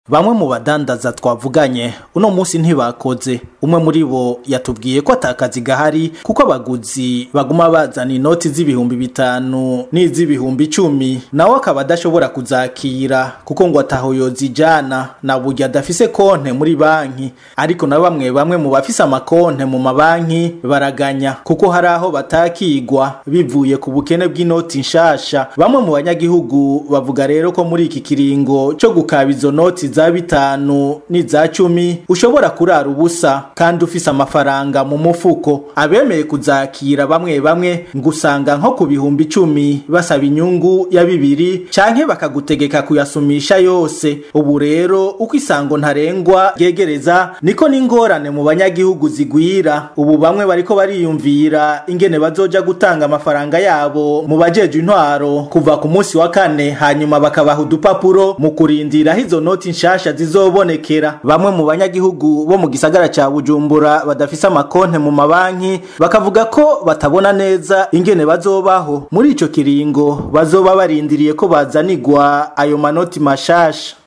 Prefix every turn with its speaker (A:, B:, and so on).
A: Bamwe mu badandaza twavuganye uno musi ntibakoze umwe muri bo yatubwiye ko atakazi gahari kuko abaguzi baguma bazana inoti z'ibihumbi bitanu n'iz'ibihumbi icumi nawe akaba adashobora kuzakira kuko ngo ataho yozijana na burya adafise konte muri banki ariko na bamwe bamwe mu bafise amakonte mu mabanki baraganya kuko hari aho batakigwa bivuye ku bukene bw'inoti nshasha bamwe mu banyagihugu bavuga rero ko muri iki kiringo co gukaba izo noti za bitanu n'iza cumi ushobora kurara ubusa kandi ufise amafaranga mu mufuko abemeye kuzakira bamwe bamwe ngo usanga nko ku bihumbi icumi basaba inyungu ya bibiri canke bakagutegeka kuyasumisha yose ubu rero uko isango ntarengwa ryegereza niko n'ingorane mu banyagihugu zigwira ubu bamwe bariko bariyumvira ingene bazoja gutanga amafaranga yabo mu bajeje intwaro kuva ku munsi wa kane hanyuma bakabaha udupapuro mu kurindira aho izo noti nshasha zizobonekera bamwe mu banyagihugu bo mu gisagara ca Bujumbura badafise amakonte mu mabanki bakavuga ko batabona neza ingene bazobaho muri ico kiringo bazoba barindiriye ko bazanigwa ayo manoti mashasha